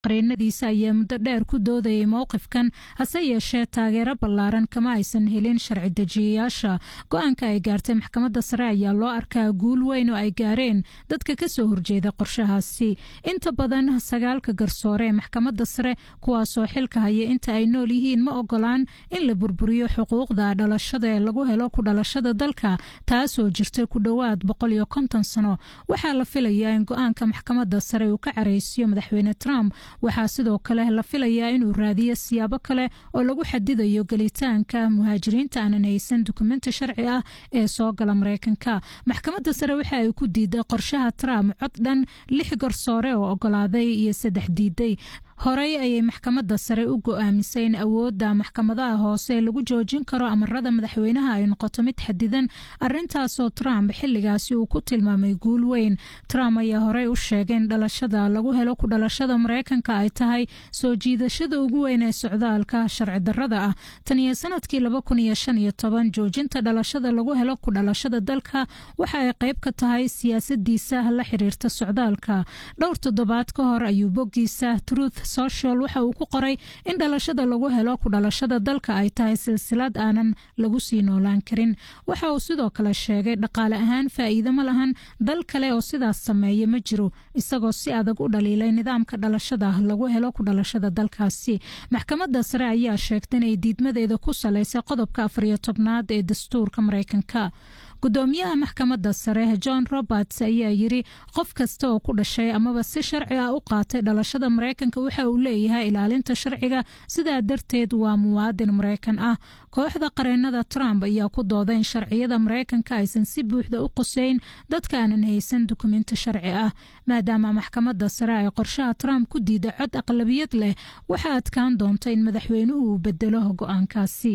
qareenadiisa ayaa muddo dheer ku doodayay mowqifkan hase yeeshee taageero ballaaran kama aysan helin sharci dejiyayaasha go-aanka ay gaartay maxkamadda sare ayaa loo arkaa guul weyn oo ay gaareen dadka kasoo horjeeda qorshahaasi inta badan sagaalka garsoore ee maxkamadda sare kuwaasoo xilka haya inta ay nool yihiin ma ogolaan in la burburiyo xuquuqda dhalashada ee lagu helo ku dhalashada dalka taasoo jirta ku dhowaad boqol iyo konton sano waxaa la filayaa in go-aanka maxkamadda sare uu ka careysiyo madaxweyne trump waxaa sidoo kale la filayaa inuu raadiyo siyaabo kale oo lagu xadidayo gelitaanka muhaajiriinta aanan haysan dukumenti sharci ah ee soo gala mareykanka maxkamadda sare waxa ay ku diiday qorshaha trump cod dhan lix garsoore oo ogolaaday iyo saddex diiday horey ayay maxkamadda sare u go-aamisay in awoodda maxkamadaha hoose lagu joojin karo amarada madaxweynaha ay noqoto mid xadidan arintaasoo trump xiligaasi uu ku tilmaamay guul weyn trump ayaa horey u sheegay in dhalashada lagu helo ku dhalashada mareykanka ay tahay soo jiidashada ugu weyn ee socdaalka sharci darada ah tan iyo sanadkii laba kun iyo shan iyo toban joojinta dhalashada lagu helo ku dhalashada dalka waxa ay qayb ka tahay siyaasadiisa la xiriirta socdaalka dhowr toddobaad ka hor ayuu boggiisa truth social waxa uu ku qoray in dhalashada lagu helo ku dhalashada dalka ay tahay silsilad aanan lagu sii noolaan karin waxa uu sidoo kale sheegay dhaqaale ahaan faa'iido ma lahan dal kale oo sidaas sameeya ma jiro isagoo si adag u dhaliilay nidaamka dhalashada lagu helo ku dhalashada dalkaasi maxkamadda sare ayaa sheegtay inay diidmadeeda ku salaysay qodobka afariyo tobnaad ee dastuurka mareykanka gudoomiyaha maxkamadda sare john roberts ayaa yiri qof kasta oo ku dhashay amaba si sharci ah u qaatay dhalashada mareykanka waxa uu leeyahay ilaalinta sharciga sidaa darteed waa muwaadin mareykan ah kooxda qareenada trump ayaa ku dooday in sharciyada mareykanka aysan si buuxda u qoseyn dadka aanan haysan dukumenti sharci ah maadaama maxkamadda sare ay qorshaha trump ku diida cod aqlabiyad leh waxaa adkaan doonta in madaxweynuhu uu bedelo go-aankaasi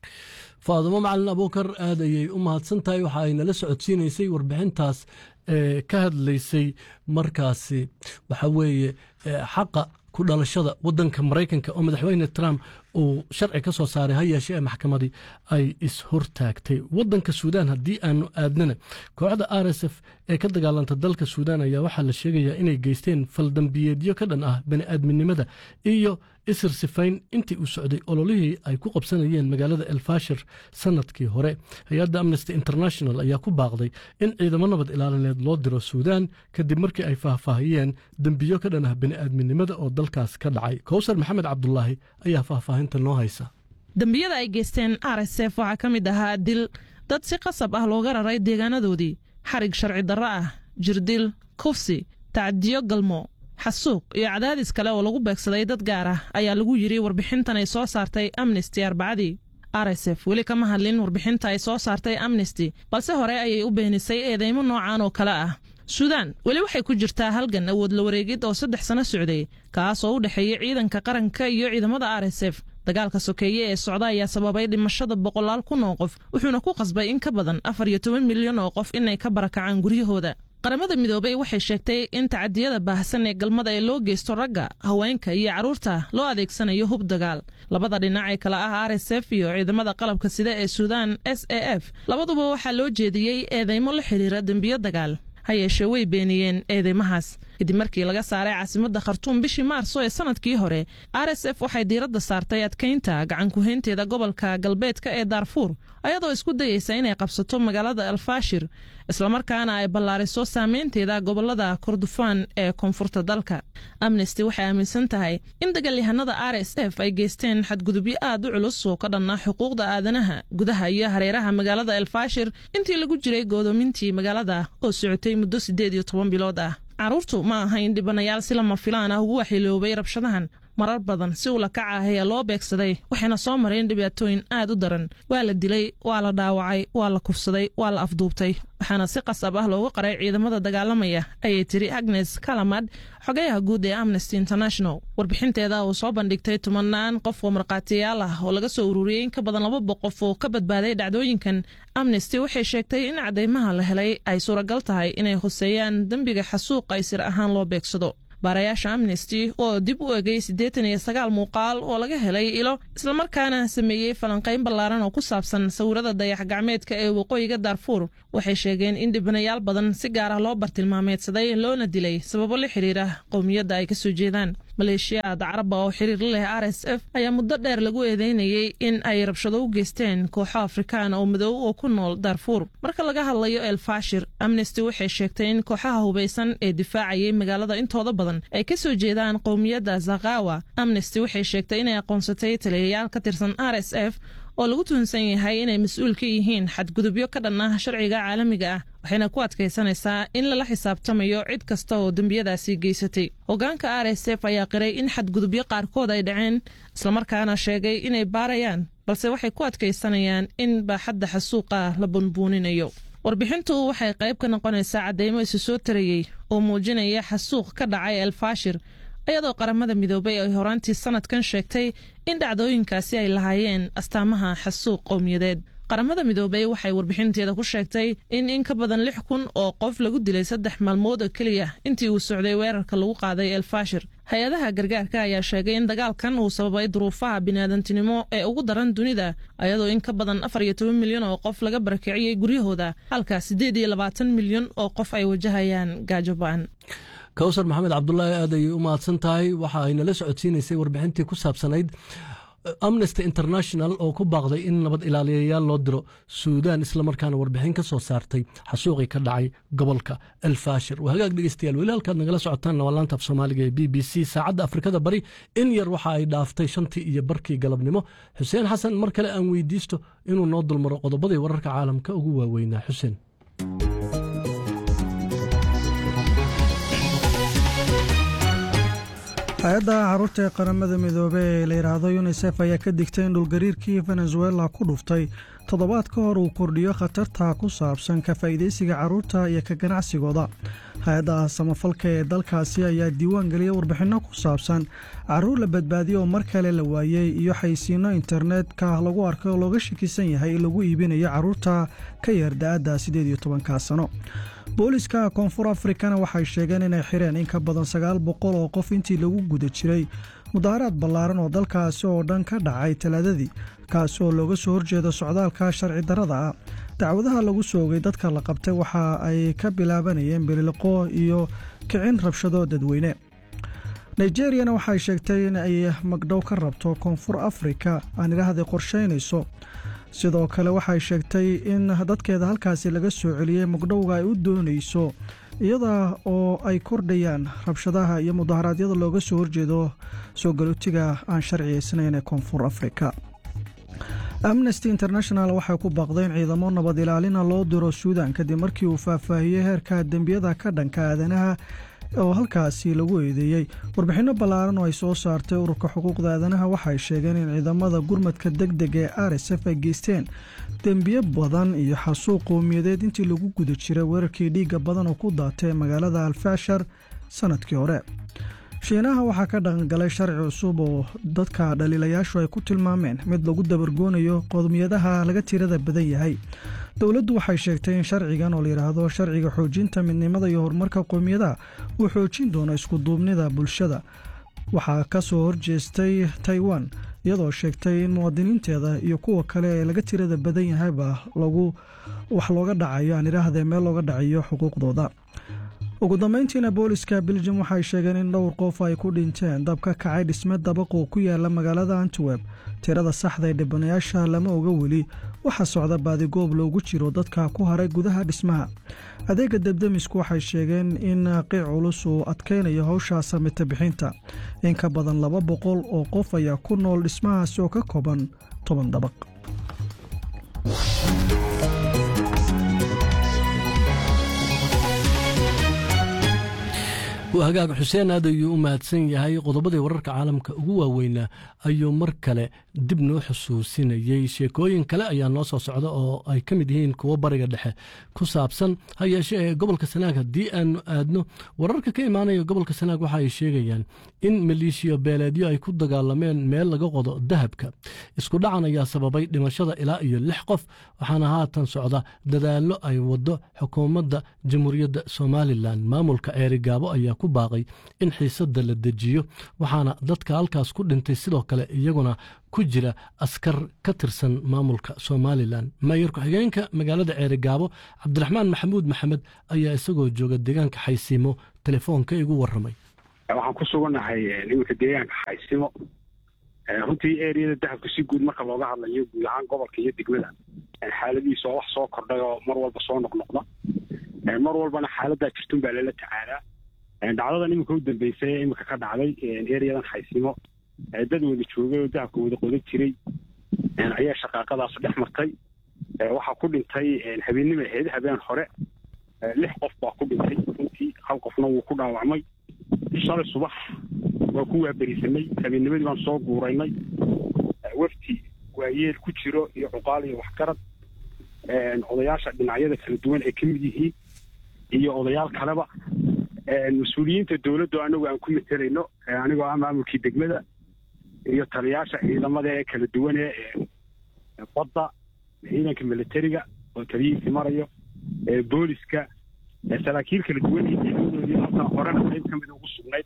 faadumo macalin abuukar aad ayay u mahadsan tahay waxa ay nala socodsiinaysay warbixintaas ee ka hadlaysay markaasi waxa weeye xaqa ku dhalashada wadanka maraykanka oo madaxweyne trump uu sharci ka soo saaray ha yeeshee maxkamadii ay is-hortaagtay wadanka suudaan haddii aanu aadnana kooxda r s f ee ka dagaalanta dalka suudaan ayaa waxaa la sheegayaa inay geysteen faldambiyeedyo ka dhan ah bani'aadminimada iyo isir sifayn intii uu socday ololihii ay ku qabsanayeen magaalada elfashir sanadkii hore hay-adda amnesty international ayaa ku baaqday in ciidamo nabad ilaalineed loo diro suudaan kadib markii ay faahfaahiyeen dembiyo ka dhan ah bani'aadminimada oo dalkaas ka dhacay kowsar maxamed cabdulaahi ayaa faahfaahinta noo haysa dembiyada ay geysteen r s f waxaa ka mid ahaa dil dad si qasab ah looga raray deegaanadoodii xarig sharci darro ah jirdil kufsi tacdiyo galmo xasuuq iyo cadaadis kale oo lagu beegsaday dad gaar ah ayaa lagu yidhi warbixintan ay soo saartay amnesty arbacadii r s f weli kama hadlin warbixinta ay soo saartay amnesty balse hore ayay u beenisay eedeymo noocan oo kale ah suudaan weli waxay ku jirtaa halgan awood la wareegid oo saddex sano socday kaas oo u dhexeeya ciidanka qaranka iyo ciidamada r s f dagaalka sokeeye ee socda ayaa sababay dhimashada boqolaal kun oo qof wuxuuna ku qasbay in ka badan afar iyo toban milyan oo qof inay ka barakacaan guryahooda qaramada midoobey waxay sheegtay in tacadiyada baahsan ee galmada ee loo geysto ragga haweenka iyo carruurta loo adeegsanayo hub dagaal labada dhinac ee kale ah r s f iyo ciidamada qalabka sida ee suudaan s a f labaduba waxaa loo jeediyey eedeymo la xidhiira dembiyo dagaal ha yeeshee way beeniyeen eedeymahaas kadib markii laga saaray caasimadda khartuum bishii maarso ee sanadkii hore r s f waxay diiradda saartay adkaynta gacankuhaynteeda gobolka galbeedka ee daarfuur ayadoo isku dayeysa inay qabsato magaalada alfashir islamarkaana ay ballaariso saameynteeda gobolada kordofaan ee koonfurta dalka amnesty waxay aaminsan tahay in dagaalyahanada r s f ay geysteen xadgudubyo aad u culus oo ka dhanna xuquuqda aadanaha gudaha iyo hareeraha magaalada elfashir intii lagu jiray goodoomintii magaalada oo socotay muddo siddeed iyo toban bilood ah carruurtu ma ahayn dhibanayaal si lama filaan ah ugu waxyeeloobay rabshadahan marar badan si ula kaca ah ayaa loo beegsaday waxayna soo mareen dhibaatooyin aad u daran waa la dilay waa la dhaawacay waa la kufsaday waa la afduubtay waxaana si qasab ah loogu qaray ciidamada dagaalamaya ayay tiri agnes kalamad xogayaha guud ee amnesty international warbixinteeda uu soo bandhigtay tumanaan qof oo markhaatiyaal ah oo laga soo ururiyey in ka badan laba boqof oo ka badbaaday dhacdooyinkan amnesty waxay sheegtay in cadeymaha la helay ay suuragal tahay inay hoseeyaan dembiga xasuuqa ay sir ahaan loo beegsado baarayaasha amnesty oo dib u egay siddeetan iyo sagaal muuqaal oo laga helay ilo islamarkaana sameeyey falanqayn ballaaran oo ku saabsan sawirada dayax gacmeedka ee waqooyiga daarfuur waxay sheegeen in dhibanayaal badan si gaar ah loo bartilmaameedsaday loona dilay sababo la xiriira qowmiyadda ay ka soo jeedaan maleeshiyaad caraba oo xiriir la leh r s f ayaa muddo dheer lagu eedeynayey in ay rabshado u geysteen kooxo afrikaan oo madoow oo ku nool daarfuur marka laga hadlayo el fashir amnesty waxay sheegtay in kooxaha hubaysan ee difaacayay magaalada intooda badan ay ka soo jeedaan qowmiyadda zakawa amnesty waxay sheegtay inay aqoonsatay taliyayaal ka tirsan r s f oo lagu tuhunsan yahay inay mas-uul ka yihiin xadgudubyo ka dhan ah sharciga caalamiga ah waxayna ku adkaysanaysaa in lala xisaabtamayo cid kasta oo dembiyadaasi geysatay hogaanka r s f ayaa qiray in xadgudubyo qaarkood ay dhaceen islamarkaana sheegay inay baarayaan balse waxay ku adkaysanayaan in baaxadda xasuuqa la bunbuuninayo warbixintu waxay qayb ka noqonaysaa cadeymo isu soo tarayey oo muujinaya xasuuq ka dhacay elfashir iyadoo qaramada midoobay ay horaantii sanadkan sheegtay in dhacdooyinkaasi ay lahaayeen astaamaha xasuuq qowmiyadeed qaramada midoobey waxay warbixinteeda ku sheegtay in in ka badan lix kun oo qof lagu dilay saddex maalmood oo keliya intii uu socday weerarka lagu qaaday elfashir hay-adaha gargaarka ayaa sheegay in dagaalkan uu sababay duruufaha biniaadantinimo ee ugu daran dunida iyadoo in ka badan afar iyo toban milyan oo qof laga barakiciyey guryahooda halka siddeed iyo labaatan milyan oo qof ay wajahayaan gaajo ba-an kawsar maxamed cabdulaahi aad ayay u mahadsan tahay waxa ay nala socodsiinaysay warbixintii ku saabsanayd amnesty international oo ku baaqday in nabad ilaaliyayaal loo diro suudaan islamarkaana warbixin ka soo saartay xasuuqii ka dhacay gobolka elfashir waa hagaag dhegeystayaal weli halkaad nagala socotaan waa laanta af soomaaliga ee b b c saacadda afrikada bari in yar waxa ay dhaaftay shantii iyo barkii galabnimo xuseen xasan mar kale aan weydiisto inuu noo dulmaro qodobadii wararka caalamka ugu waaweynaa xuseen hay-adda caruurta ee qaramada midoobey ee la yidhaahdo yunisef ayaa ka digtay in dhulgariirkii venezuela ku dhuftay toddobaad ka hor uu kordhiyo khatarta ku saabsan ka faa'iidaysiga carruurta iyo ka ganacsigooda hay-adda samafalka ee dalkaasi ayaa diiwaan geliyay warbixinno ku saabsan carruur la badbaadiyo oo mar kale la waayey iyo xaysiinno internetka lagu arkay oo looga shakisan yahay in lagu iibinayo carruurta ka yar da-adda siddeed iyo tobanka sano booliska koonfur afrikana waxay sheegeen inay xireen in ka badan sagaal boqol oo qof intii lagu guda jiray mudaharaad ballaaran oo dalkaasi oo dhan ka dhacay talaadadii kaasi oo looga soo horjeedo socdaalka sharci darrada ah dacwadaha lagu soogay dadka la qabtay waxa ay ka bilaabanayeen biliqo iyo kicin rabshado dadweyne nigeriyana waxay sheegtay in ay magdhow ka rabto koonfur afrika aan idhaahday qorshaynayso sidoo kale waxay sheegtay in dadkeeda halkaasi laga soo celiyey magdhowga ay u doonayso iyada oo ay kordhayaan rabshadaha iyo mudaharaadyada looga soo horjeedo soo galootiga aan sharciyaysnayn ee koonfur afrika amnesty international waxay ku baaqday in ciidamo nabad ilaalina loo diro suudan kadib markii uu faahfaahiyey heerka dembiyada ka dhanka aadanaha oo halkaasi lagu eedeeyey warbixinno ballaaran oo ay soo saartay ururka xuquuqda aadanaha waxay sheegeen in ciidamada gurmadka deg deg ee r s f ay geysteen dembiyo badan iyo xasuuq qowmiyadeed intii lagu guda jiray weerarkii dhiigga badan oo ku daatay magaalada alfashar sanadkii hore shiinaha waxaa ka dhaqangalay sharci cusub oo dadka dhaliilayaashu ay ku tilmaameen mid lagu dabargoonayo qowmiyadaha laga tirada badan yahay dowladdu waxay sheegtay in sharcigan oo layidhaahdo sharciga xoojinta midnimada iyo horumarka qowmiyadaha uu xoojin doono iskuduubnida bulshada waxaa ka soo horjeestay taiwan iyadoo sheegtay in muwaadiniinteeda iyo kuwa kale ee laga tirada badan yahayba lagu wax looga dhacayo aan idhaahdee meel looga dhacayo xuquuqdooda ugu dambeyntiina booliska beljum waxay sheegeen in dhowr qof ay ku dhinteen dab ka kacay dhisme dabaqoo ku yaala magaalada antwerb tirada saxda ee dhibanayaasha lama oga weli waxaa socda baadigoob loogu jiro dadka ku haray gudaha dhismaha adeega debdemisku waxay sheegeen in qiic culus uu adkaynayo howshaa samita bixinta in ka badan laba boqol oo qof ayaa ku nool dhismahaasi oo ka kooban toban dabaq hagaag xuseen aad ayuu u mahadsan yahay qodobadii wararka caalamka ugu waaweynaa ayuu mar kale dib noo xusuusinayey sheekooyin kale ayaa noo soo socda oo ay ka mid yihiin kuwo bariga dhexe ku saabsan ha yeeshe ee gobolka sanaag haddii aanu aadno wararka ka imaanaya gobolka sanaag waxa ay sheegayaan in maleeshiya beeleedyo ay ku dagaalameen meel laga qodo dahabka isku dhacan ayaa sababay dhimashada ilaa iyo lix qof waxaana haatan socda dadaallo ay wado xukuumadda jamhuuriyadda somalilan maamulka eerigaabo ayaa ku baaqay in xiisadda la dejiyo waxaana dadka halkaas ku dhintay sidoo kale iyaguna ku jira askar ka tirsan maamulka somalilan mayor ku-xigeenka magaalada ceerigaabo cabdiraxmaan maxamuud maxamed ayaa isagoo jooga deegaanka xaysiimo telefoonka igu warramay waxaan ku sugannahay iminka deegaanka xaysimo runtii eriyada dahabka si guud marka looga hadlayo guud ahaan gobolka iyo degmada xaaladihiisa oo wax soo kordhay oo mar walba soo noqnoqda mar walbana xaaladaa jirtun baa lala tacaalaa dhacdadan iminka u dambeysay ee iminka ka dhacday eriyadan xaysimo dad wada joogay oo dahabka wada qodan jiray ayaa shaqaaqadaas dhex martay waxaa ku dhintay habeennima ahayd habeen hore lix qof baa ku dhintay runtii hal qofna wuu ku dhaawacmay shalay subax waa ku waaberisanay habeennimadii baan soo guuraynay wafti waayeel ku jiro iyo cuqaal iyo waxgarad odayaasha dhinacyada kala duwan ay ka mid yihiin iyo odayaal kaleba mas-uuliyiinta dowladdu anagu aan ku matelayno anigoo ah maamulkii degmada iyo taliyaasha ciidamada ee kala duwan ee badda ciidanka militariga oo taliyihiisi marayo booliska saraakiil kala duwan iyo ciidamadoodii halkaa horena qayb ka mida ugu sugnayd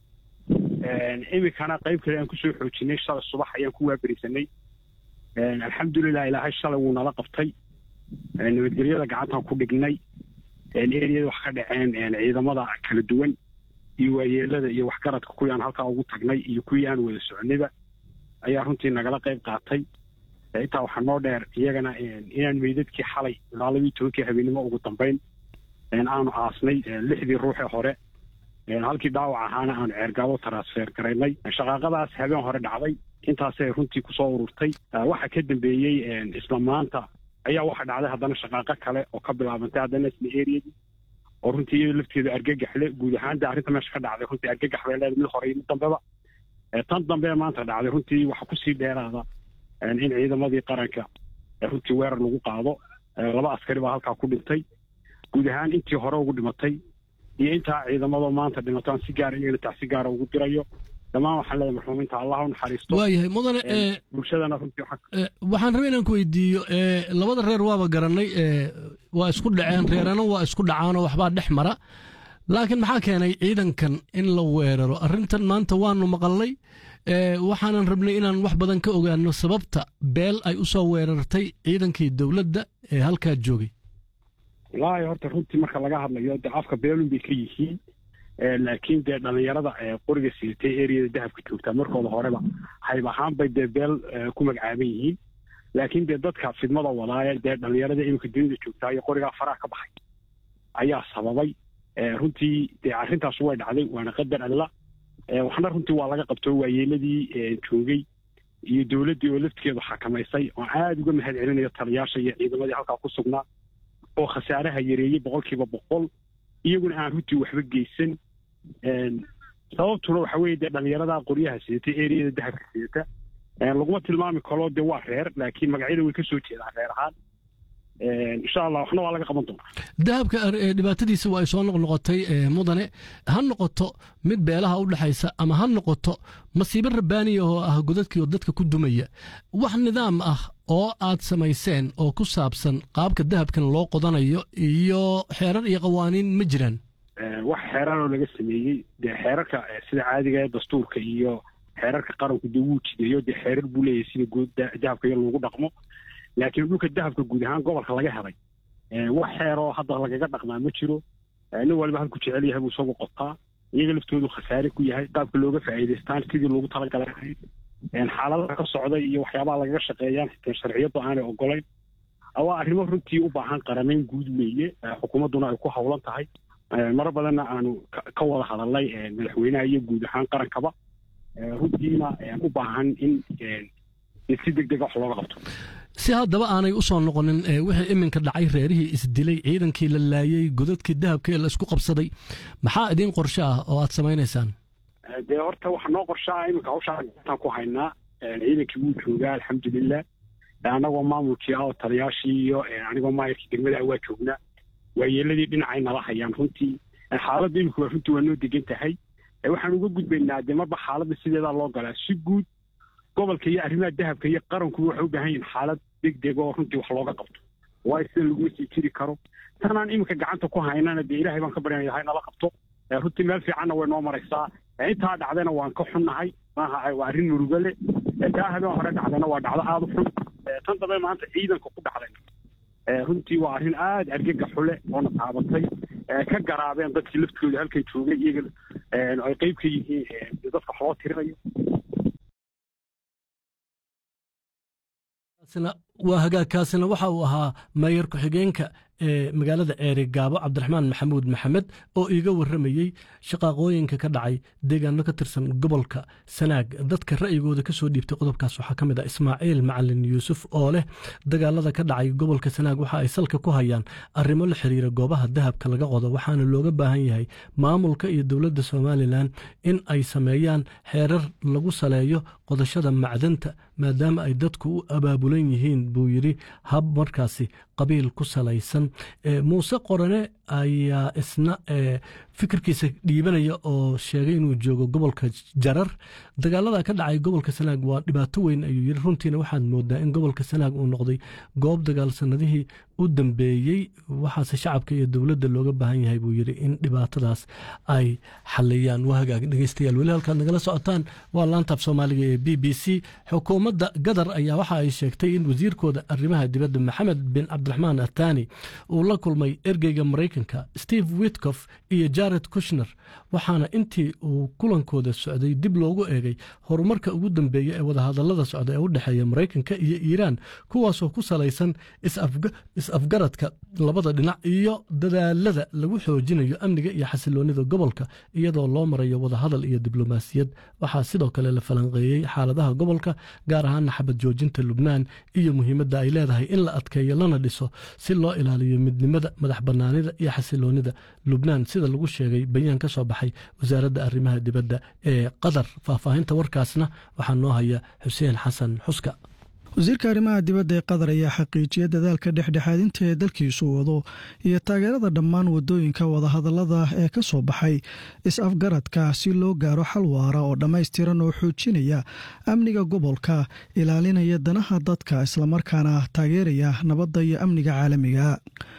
iminkana qayb kale aan kusoo xoojinay shalay subax ayaan ku waaberisanay alxamdulilah ilaahay shalay wuu nala qabtay nabadgelyada gacantaan ku dhignay eriyada wax ka dhaceen ciidamada kala duwan iyo waayeelada iyo waxgaradka kuwii aan halkaa ugu tagnay iyo kuwii aan wada soconayba ayaa runtii nagala qayb qaatay intaa waxaa noo dheer iyagana inaan meydadkii xalay ilaa labaiyo tobankii habeennimo ugu dambayn aanu aasnay lixdii ruuxee hore halkii dhaawac ahaana aanu ceergaabo transfer garaynay shaqaaqadaas habeen hore dhacday intaasay runtii kusoo ururtay waxa ka dambeeyey isla maanta ayaa waxa dhacday haddana shaqaaqo kale oo ka bilaabantay haddana isla eriyadii oo runtii iyado lafteeda argagaxle guud ahaan de arrinta meesha ka dhacday runtii argagax bay leedahay mid hore iyo mid dambeba tan dambe maanta dhacday runtii waxa kusii dheeraada in ciidamadii qaranka runtii weerar lagu qaado laba askari baa halkaa ku dhintay guud ahaan intii hore ugu dhimatay iyo intaa ciidamadoo maanta dhimataan si gaara iyagana tax si gaara ugu dirayo dhammaan waxaan leedahay marxuuminta allah u naxariisto waayahay mudane bulshadana runtii waxaan rabay inaan ku weydiiyo labada reer waaba garanay waa isku dhaceen reerana waa isku dhacaanoo waxbaa dhex mara laakiin maxaa keenay ciidankan in la weeraro arrintan maanta waanu maqalnay waxaanan rabnay inaan wax badan ka ogaano sababta beel ay u soo weerartay ciidankii dowladda ee halkaa joogay wallaahi horta runtii marka laga hadlayo dee afka beelun bay ka yihiin laakiin dee dhallinyarada qoriga siitay eriyada dahabka joogtaa markooda horeba hayb ahaan bay dee beel ku magacaaban yihiin laakiin dee dadka fidmada wadaaya dee dhallinyarada iminka dunida joogtaa iyo qorigaa faraha ka baxay ayaa sababay runtii dee arrintaas way dhacday waana qadar alla waxna runtii waa laga qabto waayeeladii joogay iyo dowladdii oo laftigeedu xakamaysay oo aada uga mahad celinayo taliyaasha iyo ciidamadii halkaa ku sugnaa oo khasaaraha yareeyey boqolkiiba boqol iyaguna aan runtii waxba geysan sababtuna waxa weeye dee dhallinyarada qoryaha sidata eriyada dahabka sidata laguma tilmaami karo dee waa reer laakiin magacyada way ka soo jeedaan reer ahaan insha allah waxna waa laga qaban doonaa dahabka dhibaatadiisa waa ay soo noqnoqotay mudane ha noqoto mid beelaha u dhexaysa ama ha noqoto masiibo rabbaaniya oo ah godadkii oo dadka ku dumaya wax nidaam ah oo aad samayseen oo ku saabsan qaabka dahabkan loo qodanayo iyo xeerar iyo qawaaniin ma jiraan wax xeeraroo laga sameeyey dee xeerarka sida caadiga ee dastuurka iyo xeerarka qaranku dee wuu jideeyo dee xeerar buu leeyahay sida good dahabka iyo lagu dhaqmo laakiin dhulka dahabka guud ahaan gobolka laga helay wax xeeroo hadda lagaga dhaqmaa ma jiro nin waliba halku jecel yahay buu isagu qotaa iyaga laftoodu khasaare ku yahay qaabka looga faa'iidaystaan sidii loogu talagalay ahayd xaaladaha ka socday iyo waxyaabaha lagaga shaqeeyaan xitaa sharciyadu aanay ogolayn waa arrimo runtii u baahan qaramayn guud weeye xukuumadduna ay ku howlan tahay maro badanna aanu ka wada hadalnay madaxweynaha iyo guud ahaan qarankaba runtiina u baahan in si deg dega wax looga qabto si haddaba aanay u soo noqonin wixii iminka dhacay reerihii isdilay ciidankii la laayey godadkii dahabka ee la isku qabsaday maxaa idiin qorshe ah oo aad samaynaysaan dee horta waxa noo qorshaa iminka hawshaa gataan ku haynaa ciidankii wuu joogaa alxamdulilah annagoo maamulkii ah oo taliyaashii iyo anigoo maayarkii degmada waa joognaa waayeeladii dhinacay nala hayaan runtii xaaladda imika waa runtii waa noo degan tahay waxaan uga gudbaynaa dee marba xaaladda sideedaa loo galaa si guud gobolka iyo arrimaha dahabka iyo qarankuba waxay u baahan yihin xaalad deg deg oo runtii wax looga qabto waayo sida laguma sii jiri karo tanaan iminka gacanta ku haynana dee ilaahay baan ka baryanaya ha nala qabto runtii meel fiicanna way noo maraysaa intaa dhacdayna waan ka xunnahay maaha waa arrin murugo leh taa habeen hore dhacdayna waa dhacdo aada u xun tan dambe maanta ciidanka ku dhacdayna runtii waa arrin aada argagaxu leh oona taabatay ka garaabeen dadkii laftooda halkay joogay iyaga ay qeyb ka yihiin dadka wax loo tirinayo waa hagaagkaasina waxa uu ahaa mayor ku-xigeenka ee magaalada ceeri gaabo cabdiraxmaan maxamuud maxamed oo iiga warramayey shaqaaqooyinka ka dhacay deegaano ka tirsan gobolka sanaag dadka ra'yigooda ka soo dhiibtay qodobkaas waxaa ka mid ah ismaaciil macalin yuusuf oo leh dagaalada ka dhacay gobolka sanaag waxa ay salka ku hayaan arrimo la xiriira goobaha dahabka laga qodo waxaana looga baahan yahay maamulka iyo dowladda somalilan in ay sameeyaan xeerar lagu saleeyo qodashada macdanta maadaama ay dadku u abaabulan yihiin buu yidhi hab markaasi qabiil ku salaysan muuse qorane ayaa isna fikirkiisa dhiibanaya oo sheegay inuu joogo gobolka jarar dagaalada ka dhacay gobolka sanaag waa dhibaato weyn ayuu yidhi runtiina waxaad moodaa in gobolka sanaag uu noqday goob dagaal sanadihii u dambeeyey waxaase shacabka iyo dowladda looga baahan yahay buu yidhi in dhibaatadaas ay xaliyaan waa hagaag dhegeystayaal weli halkaad nagala socotaan waa laantaab soomaaliga ee b b c xukuumadda gadar ayaa waxa ay sheegtay in wasiirkooda arrimaha dibadda maxamed bin cabdiraxmaan atani uu la kulmay ergeyga maraykanka steve witkof iyo jared kushner waxaana intii uu kulankooda socday dib loogu eegay horumarka ugu dambeeya ee wadahadallada socda ee u dhexeeya maraykanka iyo iiraan kuwaasoo ku salaysan is-afgaradka labada dhinac iyo dadaalada lagu xoojinayo amniga iyo xasiloonnida gobolka iyadoo loo marayo wadahadal iyo diblomaasiyad waxaa sidoo kale la falanqeeyey xaaladaha gobolka gaar ahaana xabad joojinta lubnaan iyo muhiimadda ay leedahay in la adkeeyo lana dhiso si loo ilaaliyo midnimada madax bannaanida iyo xasiloonnida lubnaan sida lagu sheegay bayaan ka soo baxay wasaaradda arrimaha dibadda ee qatar faahfaahinta warkaasna waxaa noo haya xuseen xasan xuska wasiirka arrimaha dibadda ee qatar ayaa xaqiijiyay dadaalka dhexdhexaadinta ee dalkiisu wado iyo taageerada dhammaan wadooyinka wadahadallada ee ka soo baxay is-afgaradka si loo gaaro xal waara oo dhammaystiran oo xoojinaya amniga gobolka ilaalinaya danaha dadka islamarkaana taageeraya nabadda iyo amniga caalamiga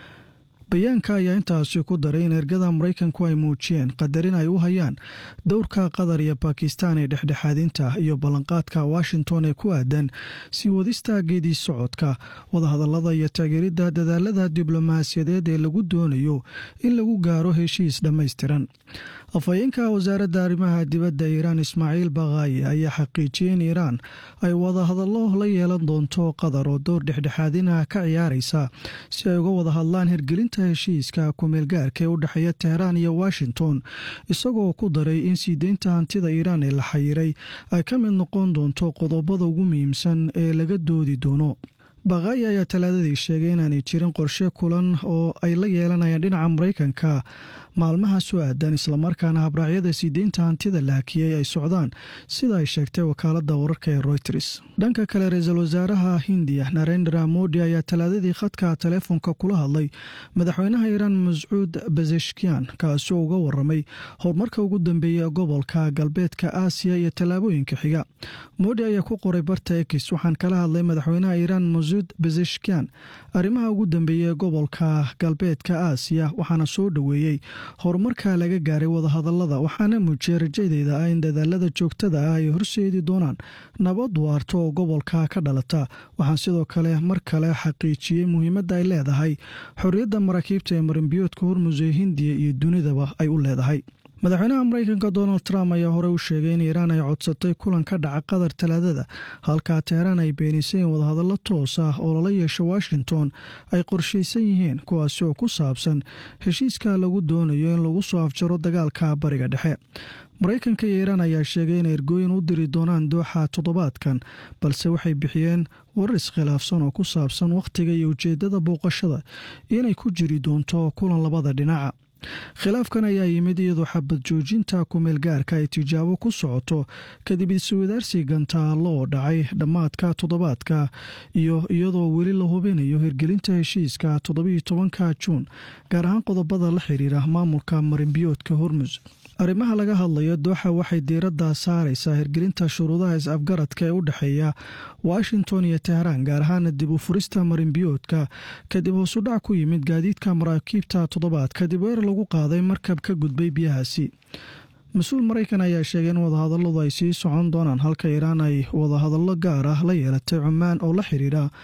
bayaanka ayaa intaasi ku daray in ergada maraykanku ay muujiyeen qadarin ay u hayaan dowrka qatar iyo bakistan ee dhexdhexaadinta iyo ballanqaadka washington ee ku aadan sii wadista geedii socodka wadahadallada iyo taageeridda dadaalada diblomaasiyadeed ee lagu doonayo in lagu gaaro heshiis dhammaystiran afhayeenka wasaaradda arrimaha dibadda iiraan ismaaciil bakaayi ayaa xaqiijiyey in iiraan ay wadahadallo la yeelan doonto qatar oo dowr dhexdhexaadina ka ciyaaraysa si ay uga wada hadlaan hirgelinta heshiiska kumeelgaarka ee u dhexeeya teheraan iyo washington isagoo ku daray in sii deynta hantida iiraan ee la xayiray ay ka mid noqon doonto qodobada ugu muhiimsan ee laga doodi doono bakaayi ayaa talaadadii sheegay inaanay jirin qorshe kulan oo ay la yeelanayaan dhinaca maraykanka maalmaha soo aadan islamarkaana habraacyada sii deynta hantida la hakiyey ay socdaan sida ay sheegtay wakaaladda wararka ee royters dhanka kale ra-iisul wasaaraha hindiya narendra modi ayaa talaadadii khadka taleefonka kula hadlay madaxweynaha iiraan mascuud bazeshkian kaasoo uga waramay horumarka ugu dambeeya ee gobolka galbeedka aasiya iyo tallaabooyinka xiga modi ayaa ku qoray barta ekis waxaan kala hadlay madaxweynaha iiraan masuud bazeshkian arrimaha ugu dambeeya ee gobolka galbeedka aasiya waxaana soo dhoweeyey horumarka laga gaaray wadahadallada waxaana muujiyay rajadeyda ah in dadaalada joogtada ah ay horseedi doonaan nabad waarto oo gobolka ka dhalata waxaan sidoo kale mar kale xaqiijiyey muhiimadda ay leedahay xorriyadda maraakiibta ee marinbiyoodka hormus ee hindiya iyo dunidaba ay u leedahay madaxweynaha maraykanka donald trump ayaa horey u sheegay in iiraan ay codsatay kulan ka dhaca qatar talaadada halkaa teheraan ay beenisay in wadahadallo toos ah oo lala yeesho washington ay qorshaysan yihiin kuwaasi oo ku saabsan heshiiska lagu doonayo in lagu soo afjaro dagaalka bariga dhexe maraykanka iyo iiraan ayaa sheegay inay ergooyin u diri doonaan dooxa toddobaadkan balse waxay bixiyeen warar iskhilaafsan oo ku saabsan wakhtiga iyo ujeeddada booqashada inay ku jiri doonto kulan labada dhinaca khilaafkan ayaa yimid iyadoo xabad joojinta kumeel gaarka ay tijaabo ku socoto kadib iswadaarsi gantaallo oo dhacay dhammaadka toddobaadka iyo iyadoo weli la hubinayo hirgelinta heshiiska toddobiiyo tobanka juun gaar ahaan qodobada la xiriira maamulka marinbiyoodka hormus arrimaha laga hadlayo dooxa waxay diiradda saaraysaa hirgelinta shuruudaha is-afgaradka ee u dhexeeya washington iyo teheraan gaar ahaana dib u furista marinbiyoodka kadib hoosudhac ku yimid gaadiidka maraakiibta toddobaad kadib weer lagu qaaday markab ka gudbay biyahaasi mas-uul maraykan ayaa sheegay in wadahadalladu ay sii socon doonaan halka iiraan ay wadahadallo gaar ah la yeelatay cumaan oo la xiriira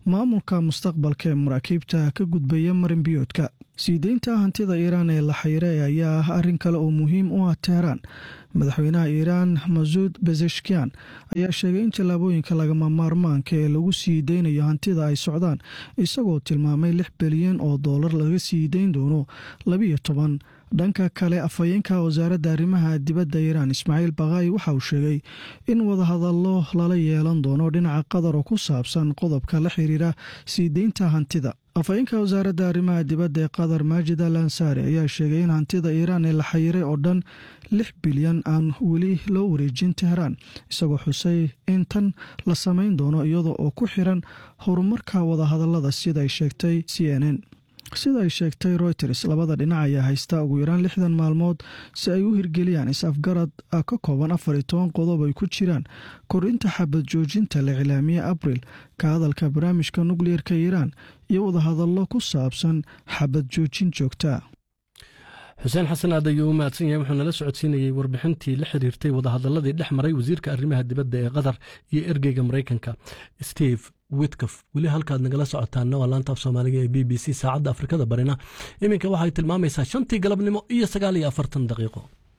maamulka mustaqbalka ee maraakiibta ka gudbaya marinbiyoodka sii deynta hantida iiraan ee la xayiray ayaa ah arrin kale oo muhiim u ah teheraan madaxweynaha iiraan masuud bezeshkian ayaa sheegay in tallaabooyinka lagama maarmaanka ee lagu sii deynayo hantida ay socdaan isagoo tilmaamay lix bilyan oo doolar laga sii deyn doono labiyo toban dhanka kale afhayeenka wasaaradda arrimaha dibadda iiraan ismaaciil bakaayi waxa uu sheegay in wadahadallo lala yeelan doono dhinaca qatar oo ku saabsan qodobka la xiriira sii deynta hantida afhayeenka wasaaradda arrimaha dibadda ee qatar maajid al ansaari ayaa sheegay in hantida iiraan ee la xayiray oo dhan lix bilyan aan weli loo wareejin teheraan isagoo xusay in tan la samayn doono iyada oo ku xiran horumarka wadahadallada sida ay sheegtay c n n sida ay sheegtay reuters labada dhinac ayaa haysta ugu yaraan lixdan maalmood si ay u hirgeliyaan is-afgarad ka kooban afar iyo toban qodob ay ku jiraan kordhinta xabad joojinta la cilaamiye abril ka hadalka barnaamijka nukliyeerka iiraan iyo wadahadallo ku saabsan xabad joojin joogta xuseen xasan aad ayuu u mahadsan yahay wuxuu nala socodsiinayey warbixintii la xiriirtay wadahadaladii dhex maray wasiirka arrimaha dibadda ee qatar iyo ergeyga maraykanka steve witkof weli halkaad nagala socotaana waa laanta af soomaaliga ee b b c saacadda afrikada barina iminka waxay tilmaamaysaa shantii galabnimo iyo sagaal iyo afartan daqiiqo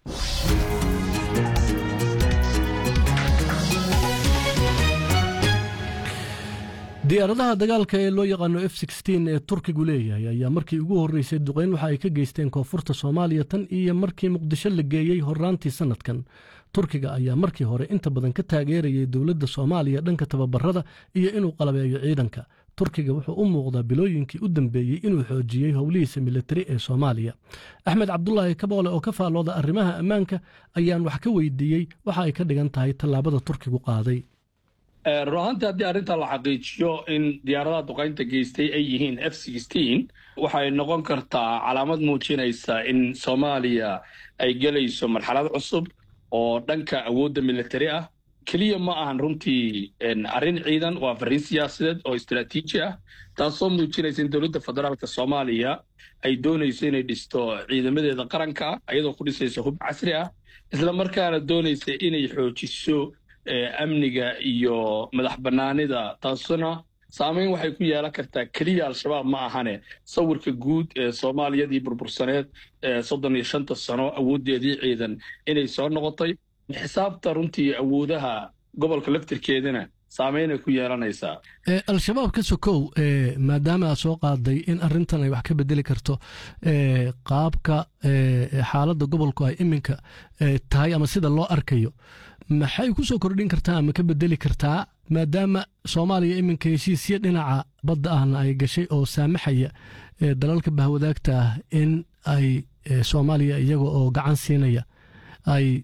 diyaaradaha dagaalka ee loo yaqaano f ee turkigu leeyahay ayaa markii ugu horreysay duqeyn waxa ay ka geysteen koonfurta soomaaliya tan iyo markii muqdisho la geeyey horraantii sannadkan turkiga ayaa markii hore inta badan ka taageerayay dowladda soomaaliya dhanka tababarada iyo inuu qalabeeyo ciidanka turkiga wuxuu u muuqdaa bilooyinkii u dambeeyey inuu xoojiyey howlihiisa militari ee soomaaliya axmed cabdulaahi kaboole oo ka faallooda arrimaha ammaanka ayaan wax ka weydiiyey waxa ay ka dhigan tahay tallaabada turkigu qaaday run ahaantii haddii arrintan la xaqiijiyo in diyaaradaha duqaynta geystay ay yihiin f waxay noqon kartaa calaamad muujinaysa in soomaaliya ay gelayso marxalad cusub oo dhanka awoodda militari ah keliya ma ahan runtii arrin ciidan waa farriin siyaasadeed oo istaraatiiji ah taasoo muujinaysa in dowladda federaalka soomaaliya ay doonayso inay dhisto ciidamadeeda qaranka ah ayadoo ku dhisaysa hub casri ah isla markaana doonaysa inay xoojiso amniga iyo madax bannaanida taasuna saamayn waxay ku yeelan kartaa keliya al-shabaab ma ahane sawirka guud ee soomaaliyadii burbursaneed ee soddon iyo shanta sano awooddeedii ciidan inay soo noqotay xisaabta runtii awoodaha gobolka laftirkeedana saamaynay ku yeelanaysaa al-shabaab ka sokow maadaama aad soo qaaday in arrintan ay wax ka bedeli karto qaabka xaaladda gobolku ay iminka tahay ama sida loo arkayo maxay ku soo kordhin kartaa ama ka bedeli kartaa maadaama soomaaliya iminka heshiisyo dhinaca badda ahna ay gashay oo saamaxaya dalalka bahwadaagta ah in ay soomaaliya iyaga oo gacan siinaya ay